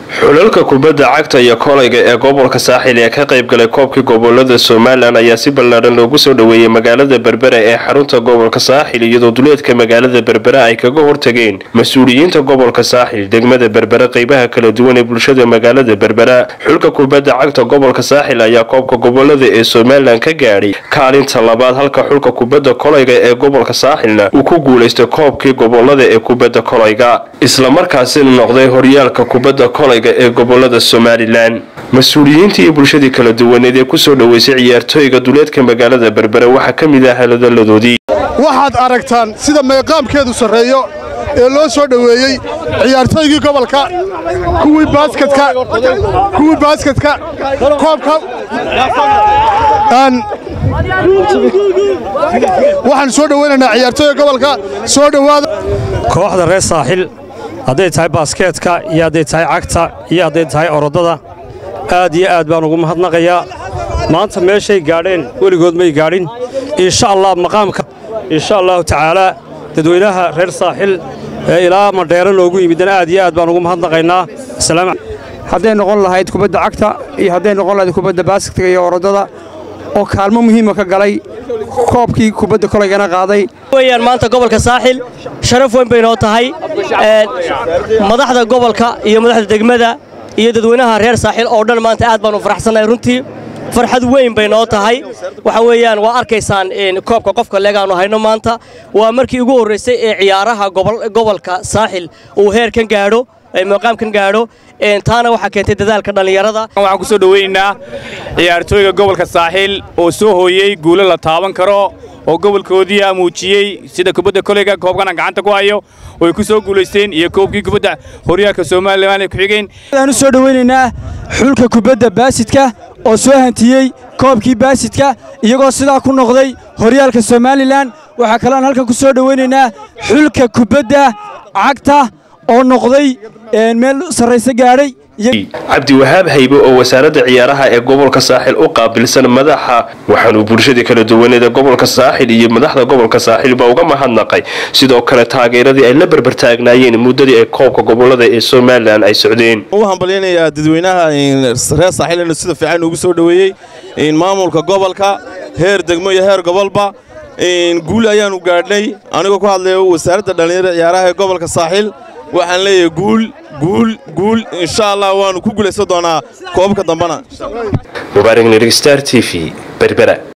xulalka kubadda cagta iyo kolayga ee gobolka saaxil ee ka qaybgalay koobkii gobolada somalilan ayaa si ballaadhan loogu soo dhoweeyey magaalada berbera ee xarunta gobolka saaxil iyadoo duleedka magaalada berbera ay kaga hortageen mas-uuliyiinta gobolka saaxil degmada berbera qeybaha kala duwan ee bulshada magaalada berbera xulka kubadda cagta gobolka saaxil ayaa koobka gobolada ee somalilan ka gaadhay kaalinta labaad halka xulka kubadda kolayga ee gobolka saaxilna uu ku guulaystay koobkii gobolada ee kubadda kolayga islamarkaasina noqday horyaalka kubadda kolayga ee gobolada somalilan mas-uuliyiintii iyo bulshadii kala duwaneed ee kusoo dhoweysay ciyaartooyga duleedka magaalada berbera waxaa ka mid ah haladaladoodii waxaad aragtaan sida meeqaamkeedu sarreeyo ee loo soo dhoweeyey ciyaartooygii gobolka kuwii baasketka kuwii baasketka koobka waxaan soo dhoweynaynaa ciyaartooyga gobolka soo dhowaada kooxda reer saaxil hadday tahay baaskeetka iyo hadday tahay cagta iyo hadday tahay orodada aad iyo aad baan ugu mahadnaqayaa maanta meeshay gaadheen weligood may gaadhin insha allah maqaamka insha allahu tacaalaa dadweynaha reer saaxil ee ilaa madheero noogu yimidana aad iyo aad baan ugu mahadnaqaynaa hadday noqon lahayd kubadda cagta iyo hadday noqon lahayd kubadda baasketka iyo orodada oo kaalmo muhiima ka galay koobkii kubadda kolaygana qaaday weyaan maanta gobolka saaxil sharaf weyn bay noo tahay madaxda gobolka iyo madaxda degmada iyo dadweynaha reer saaxil oo dhan maanta aad baan u faraxsannahay runtii farxad weyn bay noo tahay waxa weeyaan waa arkaysaan koobka qofka leegaannu hayno maanta waa markii ugu horraysay ee ciyaaraha gobolka saaxil uu heerkan gaadho maqaamkan gaadho taana waxaa keentay dadaalka dhallinyarada waxaan ku soo dhoweynaynaa ciyaartooyga gobolka saaxiil oo soo hooyey guulo la taaban karo oo gobolkoodii muujiyey sida kubadda koleyga koobkana gacanta ku hayo oy ku soo guulaysteen iyo koobkii kubadda horyaalka somalilan ay ku xigeen waxaan u soo dhoweynaynaa xulka kubadda baasidka oo soo hantiyey koobkii baasidka iyagoo sidaa ku noqday horyaalka somalilan waxaa kaloon halkan ku soo dhoweynaynaa xulka kubadda cagta oo noqday meel sarrayse gaadhay cabdiwahaab haybe oo wasaaradda ciyaaraha ee gobolka saaxil u qaabilsan madaxa waxaanuu bulshadii kala duwaneed ee gobolka saaxil iyo madaxda gobolka saaxilba uga mahadnaqay sidoo kale taageeradii ay la berbertaagnaayeen muddadii ay koobka gobolada ee somalilan ay socdeen u hambalyaynayaa dadweynaha reer saaxil inuu sida fiican ugu soo dhoweeyey maamulka gobolka heer degmo iyo heer gobolba guul ayaannu gaadhnay anigoo ku hadlaya wasaaradda dhallinyarada ciyaaraha ee gobolka saaxil waxaan leeyahay guul guul guul insha allah waannu ku guulaysan doonaa koobka dambana mubaarak nirig star t v berbera